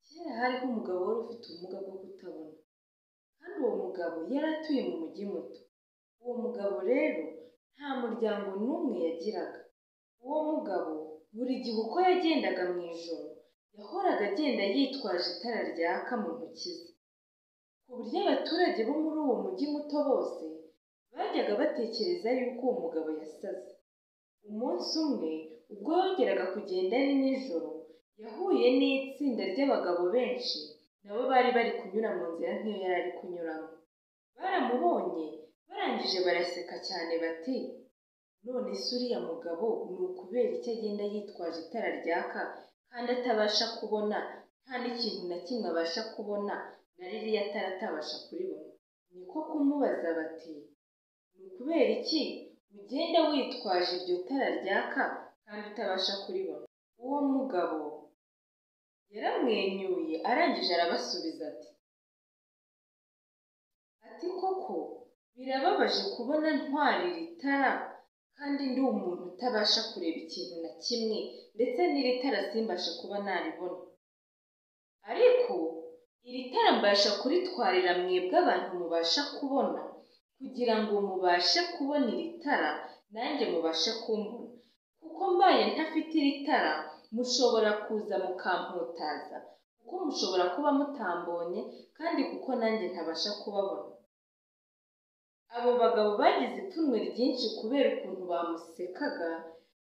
Kera hariho umugabo wari ufite ubumuga bwo kutabona, kandi uwo mugabo yari atuye mu mujyi muto. Uwo mugabo rero nta muryango n'umwe yagiraga. Uwo mugabo buri gihe uko yagendaga mu ijoro, yahoraga agenda yitwaje itara ryaka mu ntoki ze, ku buryo abaturage bo muri uwo mujyi muto bose bajyaga batekereza yuko uwo mugabo yasaze. Umunsi umwe ubwo yongeraga kugenda ari nijoro, yahuye n'itsinda ry'abagabo benshi na bo bari bari kunyura mu nzira nk'iyo yari ari kunyuramo. Baramubonye barangije baraseka cyane bati "none se uriya mugabo ni ukubera iki agenda yitwaje itara ryaka kandi atabasha kubona, nta n'ikintu na kimwe abasha kubona na ririya tara atabasha kuribona?" Ni ko kumubaza bati "ni ukubera iki ugenda witwaje iryo tara ryaka kandi utabasha kuribona?" Uwo mugabo yaramwenyuye arangije arabasubiza ati "ati koko birababaje kubona ntwarira itara kandi ndi umuntu utabasha kureba ikintu na kimwe ndetse n'iri tara simbashe kuba naribona. Ariko iri tara mbasha kuritwarira mwebwe abantu mubasha kubona kugira ngo mubashe kubona iri tara nanjye mubashe kumbona, kuko mbaye ntafite iri tara mushobora kuza mukamputaza kuko mushobora kuba mutambonye kandi kuko nanjye ntabasha kubabona." Abo bagabo bagize ipfunwe ryinshi kubera ukuntu bamusekaga,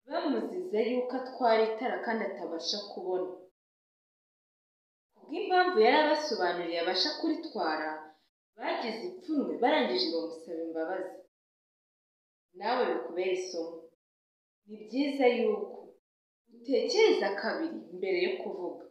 bamuziza yuko atwara itara kandi atabasha kubona. Kubw'impamvu yari abasobanuriye abasha kuritwara, bagize ipfunwe barangije bamusaba imbabazi. Nawe bikubere isomo. Ni byiza yuko utekereza kabiri mbere yo kuvuga.